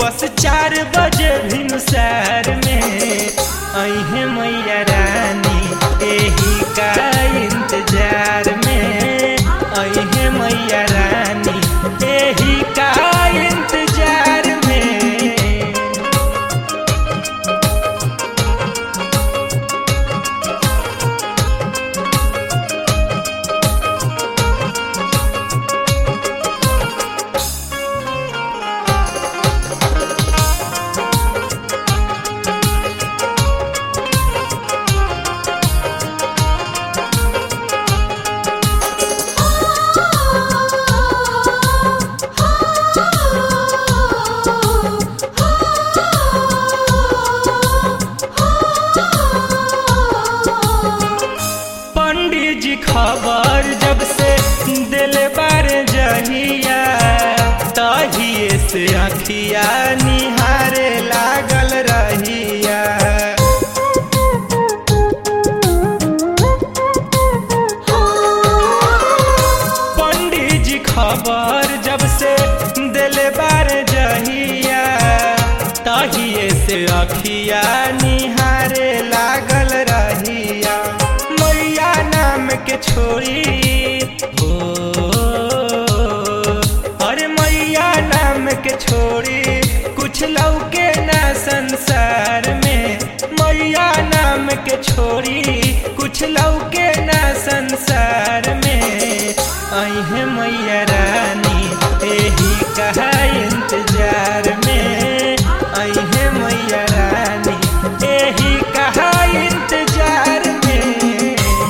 बस चार बजे भिनुसार में अहे मैया रानी एही का इंतजार में अहे मैया रानी एही का इंतजार में पंडित जी खबर जब से दिल बार जहिया तहिए से अखिया निहारे लागल रहिया पंडित जी खबर जब से दिल बार जहिया तहिए से अखिया निहारे लागल रहिया मैया नाम के छोड़ी हो अरे मैया नाम के छोड़ी कुछ लौके ना संसार में मैया नाम के छोड़ी कुछ लौके ना संसार में अहे मैया रानी एही कहा इंतजार में अहे मैया रानी एही कहा इंतजार में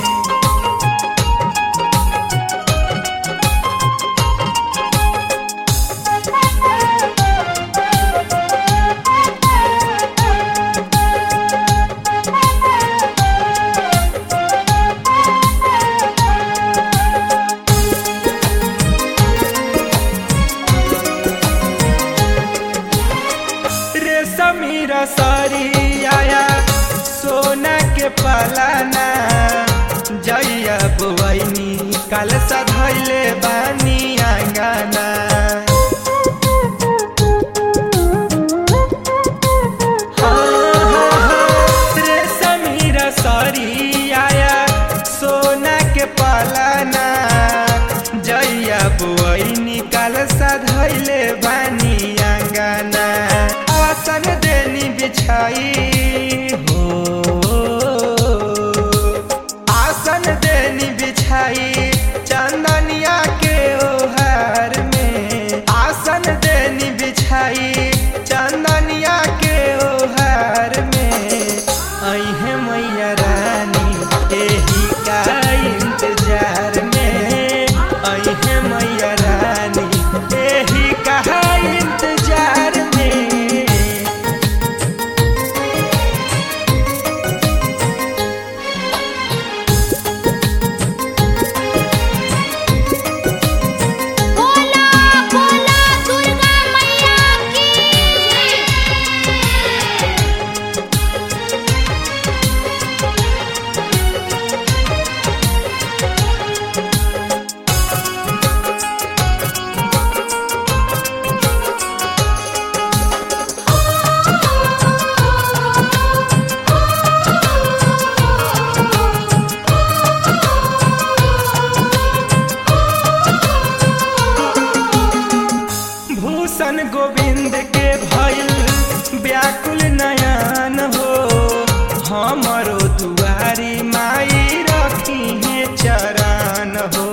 रेशमीरा सारी आया सोना के पालाना जैया बुआनी काल सधैले बानी आंगना रेशमीरा सारी आया सोना के पालाना जैया बुआनी काल सधैले बानी आंगना आसन देनी बिछाई हो आसन देनी बिछाई चंदनिया के ओहार में आसन देनी बिछाई चंदनिया के ओहार में अहे मैया रानी एही का इंतजार में अहे मैया रानी एही का इंतजार में बोला बोला दुर्गा मैया की भूषण गोविंद के भइल व्याकुल नयन हो हमरो दुआरी माई रखी है चरण हो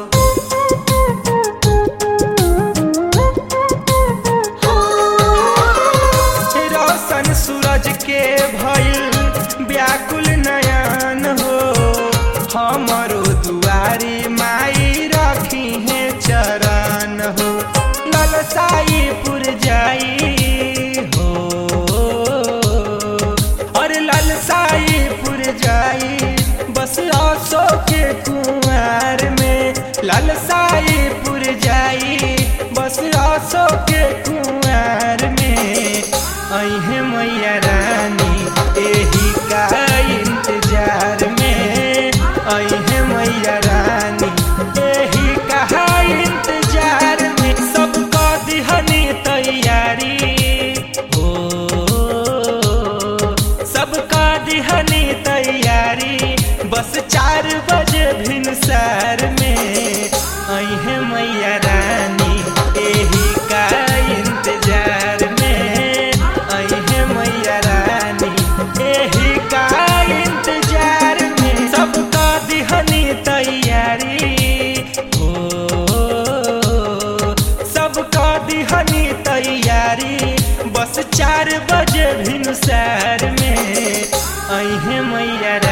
रोशन सूरज के भइल व्याकुल नयन हो हमरो दुआरी माई रखी है चरण हो ललसाईपुर जाई हो और ललसाईपुर जाई बस आसो के कुआर में ललसाईपुर जाई बस आसो के कुआर में अहे मैया रानी एही का इंतजार में अहे मैया रानी एही का इंतजार में सबका दिहनी तैयारी बस चार बजे भिनसार में अहे मैया रानी एही का इंतजार में अहे मैया रानी एही का इंतजार में सबका दिहनी तैयारी हो सबका दिहनी तैयारी बस चार बजे भिनसार में अहे मैया